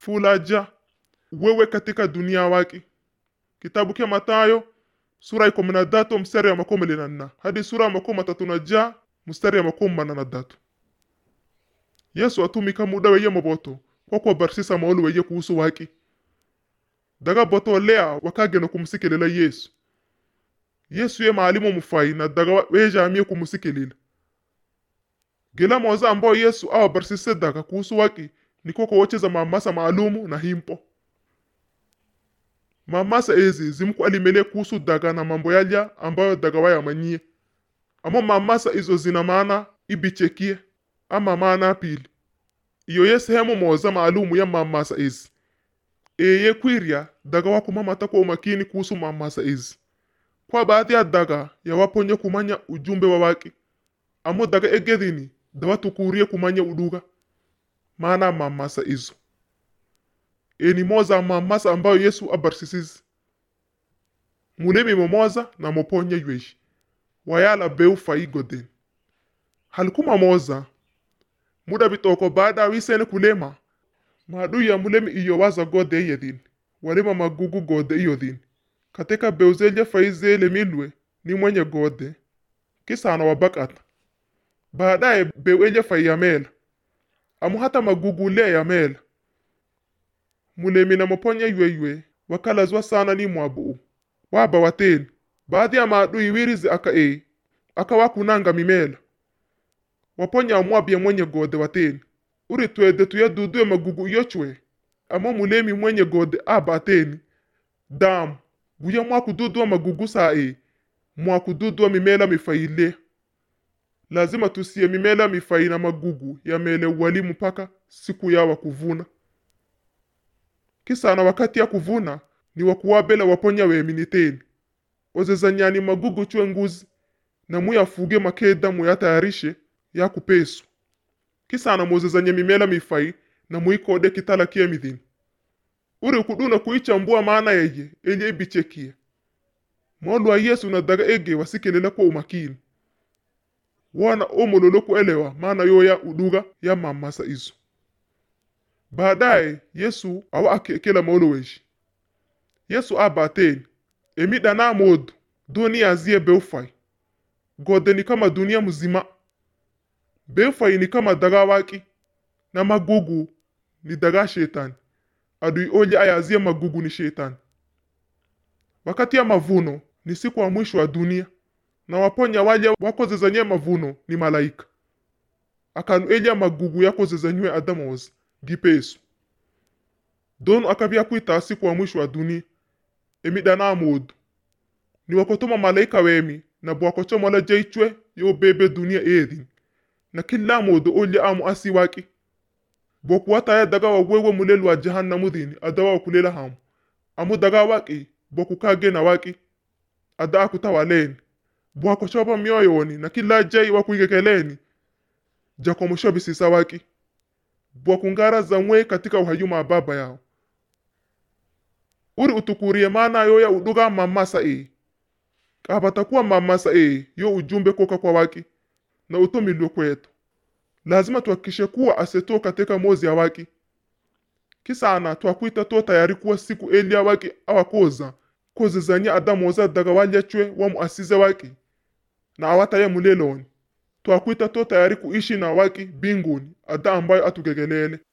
fulaja wewe katika dunia waki kitabu kya matayo sura ya kumi na datu mstari ya makumi mbili na nne hadi sura ya makumi matatu na ja mstari ya makumi manne na datu yesu atumika muda weye moboto kwa kuwabarisisa maulu weye kuhusu waki daga boto lea wakagena kumusikilela yesu yesu ye maalimu mufai na daga wejamie kumusikilila gila moza ambao yesu awabarisise daga kuhusu waki niko kuwocheza mamasa maalumu na himpo mamasa ezi zimkualimele kuhusu daga na mambo yalya ambayo daga wayamanyie amo mamasa izo zina maana ibichekie ama maana pili iyo ye sehemu moza maalumu ya mamasa ezi eye kwirya daga wakumamata kwa umakini kuhusu mamasa ezi kwa baadhi ya daga yawaponye kumanya ujumbe wa waki amo daga egedhini dawatukurie kumanya uduga maana mamasa izo eni moza mamasa ambayo yesu abarisisizi mulemi momoza na moponya yweshi wayala beu fai goden halikuma moza muda bitoko baada wisene kulema maadui ya mulemi iyo waza gode yedin walima magugu gode iyo din katika beuzelye fai zele milwe ni mwenye gode kisana wabakata baadaye beu elye fai yamela amu hata magugu le yamela mulemi na moponya yweyywe wakalazwa sana ni mwabuu waba wateni baadhi ya maadui wirizi aka e aka wakunanga mimela waponya amwabia mwenye gode wateni uri twede tuyadudue magugu iyo chwe amo mulemi mwenye gode aba ateni damu guya mwakududua magugu saa e mwakududua mimela mifaile lazima tusiye mimela mifai na magugu yamele wali mpaka siku yawa kuvuna kisana wakati ya kuvuna ni wakuwabela waponya weminiteni ozezanyani magugu chwe nguzi na muyafuge makeda muyatayarishe yakupesu kisana muzezanye mimela mifai na muikode kitala kiemithini uri kuduna kuichambua maana yeye elye ibichekie molwa yesu na daga ege wasikelela kwa umakini wona omololo kuelewa maana yoya uduga ya mamasa izo baadaye yesu awa akekela maolo weshi yesu abateni emidana modu dunia zie beufai gode ni kama dunia mzima beufai ni kama daga waki na magugu ni daga shetani adui olye ayazie magugu ni shetani wakati ya mavuno ni siku wa mwisho wa dunia na waponya walya wakozezanye mavuno ni malaika akanu elya magugu yakozezanywe adamozi gipesu donu akabya kwita siku wa mwisho wa dunia emidana modu ni wakotoma malaika wemi na bwakochomola jeichwe yo bebe dunia edhin na kila modu olya amu asi waki bokuwataya daga wawewe mulelu wa jahannamu dhini adawa wakulela hamu amu daga waki bokukage na waki ada akutawaleni bwakochopa mioyoni na kila jai wakuigekeleni jakomoshobisisa waki bwakungara zamwe katika uhayuma wa baba yao uri utukurie maana yo ya uduga mamasa e kabatakuwa mamasa e yo ujumbe koka kwa waki na utomilwe kwetu lazima tuhakikishe kuwa aseto katika mozi ya waki kisana twakwita to tayari kuwa siku elia waki awakoza kozezanya adamoza daga walyachwe wamuasize waki na awataye muleloni twakwita to tayari kuishi na waki binguni ada ambayo atugegelele